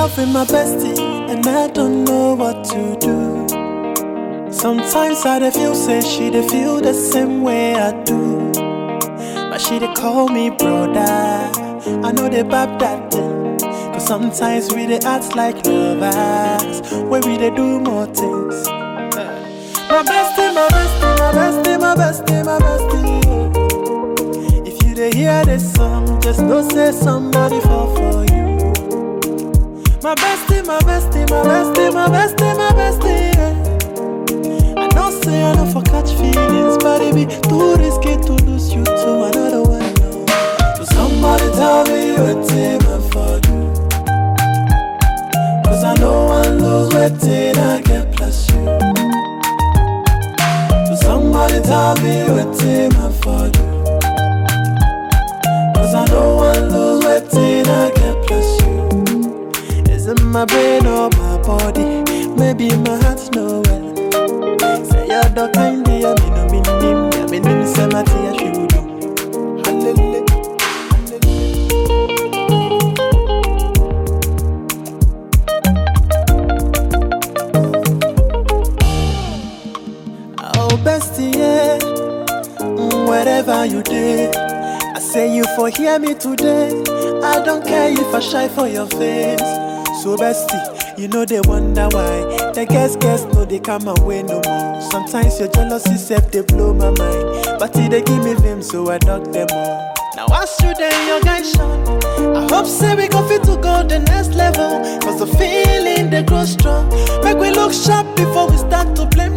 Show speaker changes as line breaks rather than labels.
love with my bestie, and I don't know what to do. Sometimes I dey feel say she dey feel the same way I do. But she dey call me brother. I know they bab that thing. Cause sometimes we dey act like lovers. Where we dey do more things. My bestie, my bestie, my bestie, my bestie, my bestie. If you dey hear this song, just know say somebody fall for you. My bestie, my bestie, my bestie, my bestie, my bestie. Yeah. I know say I know for catch feelings, but it be too risky to lose you to another one. No. So somebody tell me what I for do. Cause I know I lose waiting I get plus you. So somebody tell me what I for do. Cause I know I lose waiting I get plus you. Is it my brain or my body? Maybe my heart's no well. Say you're the kind of me no mean him, yeah me nim say my tea she would do. Hallelujah, hallelujah. Oh bestie, yeah, mm, wherever you did, I say you for hear me today. I don't care if I shy for your face. So bestie, you know they wonder why. The guess guess no they come away no more. Sometimes your jealousy self they blow my mind, but it they give me vim so I knock them all. Now I shoot in your guys shot. I hope say we go fit to go the next level. Cause the feeling they grow strong. Make we look sharp before we start to blame